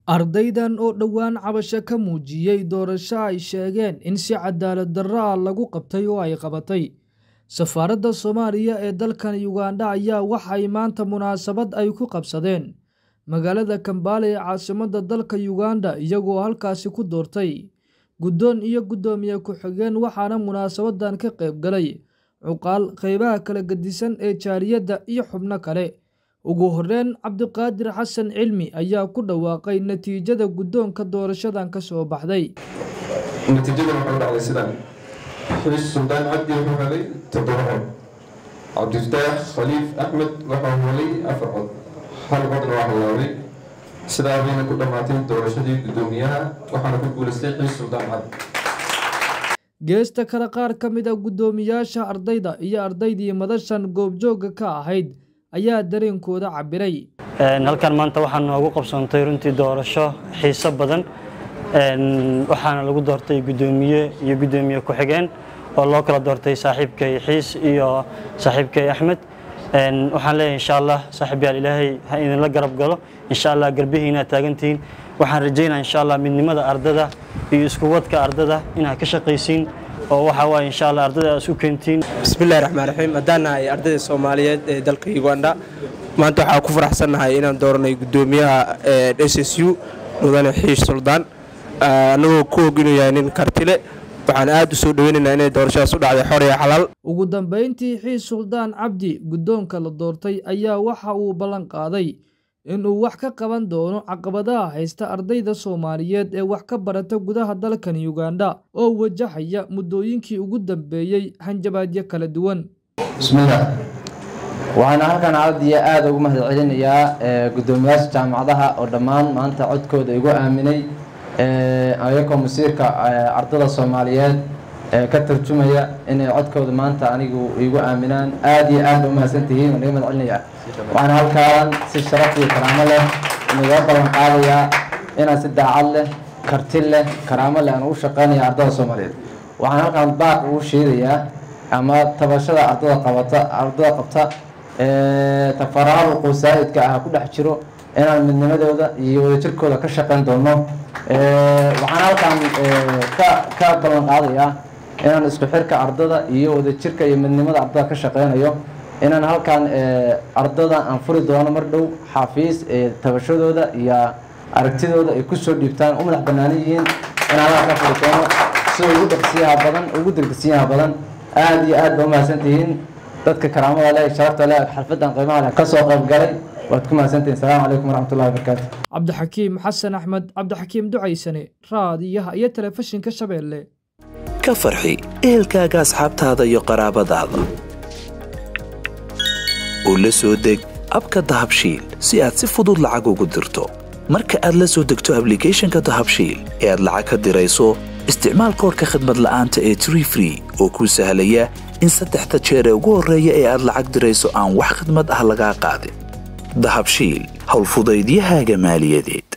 Ardaydan oo dhowaan cabasho ka muujiyay doorasho ay sheegeen in si cadaalad darro ah lagu qabtay oo ay qabatay safaaradda Soomaaliya ee dalkan Ugandha ayaa waxay maanta munaasabad ay ku qabsadeen magaalada Kampala ee caasimadda dalka Ugandha iyagoo halkaasi ku doortay guddoon iyo guddoomiye ku-xigeen waxaana munaasabadan ka qayb galay cuqaal qaybaha kala gedisan ee jaaliyadda iyo xubno kale ugu horreyn cabdiqaadir xasan cilmi ayaa ku dhawaaqay natiijada guddoonka doorashadan ka soo baxday natiijadan waxay u dhacday sidan xiis suldaan cabdi wuxuu helay toddoba cod cabdifataax khaliif axmed wuxuu helay afar cod hal codna waa halaabay sidaa bayna ku dhammaatay doorashadii guddoomiyaha waxaana ku guulaystay xiis suldaan cabdi geesta kale qaar ka mid a guddoomiyaasha ardayda iyo ardaydii madashan goobjoogga ka ahayd ayaa dareenkooda cabiray halkan maanta waxaa noogu qabsoontay runtii doorasho xiiso badan waxaana lagu doortay guddoomiye iyo guddoomiye ku-xigeen oo loo kala doortay saaxiibkay xiis iyo saaxiibkay axmed waxaan leeyahay insha allah saaxiibyaal ilaahay ha idinla garab galo insha allah garbihiina taagantihiin waxaan rajaynaa insha allah midnimada ardada iyo isku wadka ardada inaad ka shaqaysiin oo waxa waaye insha allah ardada aad isu keentiin bismillahi raxmaan raxiim haddaan nahay ardayda soomaaliyeed ee dalka uganda maanta waxaa ku faraxsannahay inaan dooranay guddoomiyaha s s u mudane xiish suldaan annagoo ku og inuu yahay nin kartile waxaan aad u soo dhoweynaynaa inay doorashadaas u dhacday xor iyo xalaal ugu dambayntii xiis suldaan cabdi guddoonka la doortay ayaa waxa uu ballan qaaday inuu wax ka qaban doono caqabadaha haysta ardayda soomaaliyeed ee wax ka barata gudaha dalkan ugandha oo wajahaya muddooyinkii ugu dambeeyey hanjabaadyo kala duwan bismillaah waxaana halkan aad iyo aada ugu mahad celinayaa guddoomiyaasha jaamacadaha oo dhammaan maanta codkooda igu aaminay ayagoo masiirka ardada soomaaliyeed ka tarjumaya inay codkooda maanta anigu igu aaminaan aada iyo aad ba umahadsan tihiin waan iga mahad celinayaa waxaana halkaan si sharaf iyo karaamo leh inaga ballan qaadayaa inaan si daacad leh karti leh karaamo leh aan ugu shaqeynaya ardada soomaaliyeed waxaan halkaan baaq ugu sheedayaa ama tabashada ardada qabata ardada qabta tafaraaruq wasaa'idka ah ku dhex jiro inaan midnimadooda iyo wadajirkooda ka shaqeyn doono waxaan halkaan ka ka ballan qaadayaa inaan isku xirka ardada iyo wadajirka iyo midnimada ardada ka shaqeynayo inaan halkaan ardada aan furi doono mar dhow xafiis tabashadooda iyo aragtidooda ay kusoo dhiibtaan u madax bannaan yihiin inaan halkaan ka furi doono sida ugu dhaqsiyaha badan ugu degdegsiyaha badan aada iyo aad ba umahadsan tihiin dadka karaamada leh sharafta leh xalfadan qiimaha leh ka soo qayb galay waad ku mahadsantihiin salaamu calaykum waraxmatullahi wabarakaatu cabdixakiim xasan axmed cabdixakiim ducaysane raadiyaha iyo telefishinka shabeelle ka farxi ehelkaaga asxaabtaada iyo qaraabadaada u la soo deg abka dahabshiil si aad si fudud lacag ugu dirto marka aad la soo degto ablicathonka dahabshiil ee aad lacag ka dirayso isticmaal koorka khadmad la'aanta ee tree free oo kuu sahlaya in saddexda jeer ee ugu horreeya ee aad lacag dirayso aan wax khidmad ah lagaa qaadin dahabshiil howlfudaydiyahaaga maaliyadeed